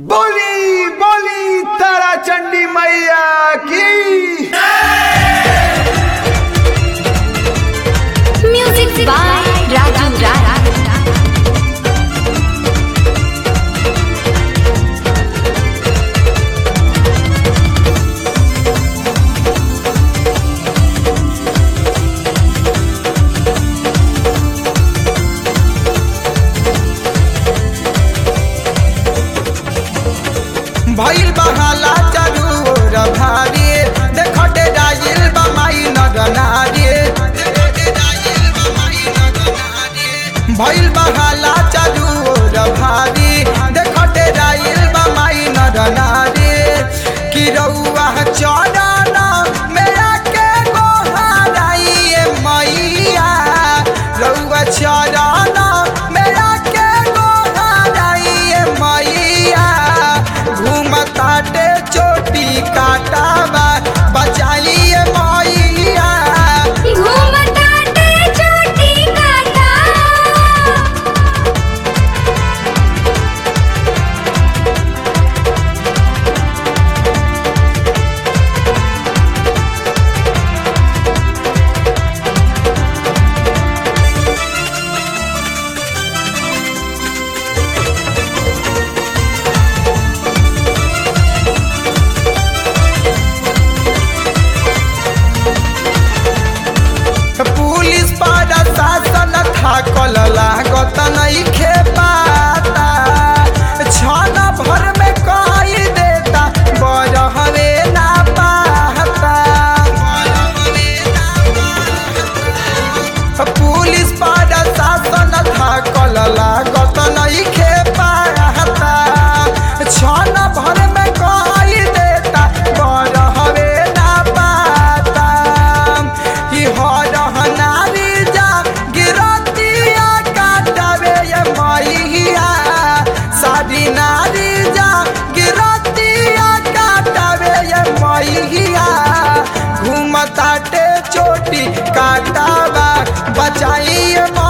बोली बोली तारा चंडी मैया की Music by Raju Raj. भइल बहाला चरूर भारी देखटे जाइल बमाई नगनारी भइल बहाला चरूर भारी देखटे जाइल बमाई नगनारी कि रउआ चरण मेरा के गोहाराई मैया रउआ चरण मेरा के गोहाराई मैया घूमताटे चोटी काटावा बचाइए मैया घूमताटे चोटी काटा पुलिस पर शासन थाकल लागत नइखे पाता छन भर में कई देता बरहवे ना पाता पुलिस पर शासन थाकल लागत नइखे पाता छन भर में कई देता बरहवे ना पाता कि हरह नारी जा गिरतिया काटवे ये मैया सारी नारी जा गिरतिया काटवे ये मैया घूमताटे चोटी काटावा बचाइए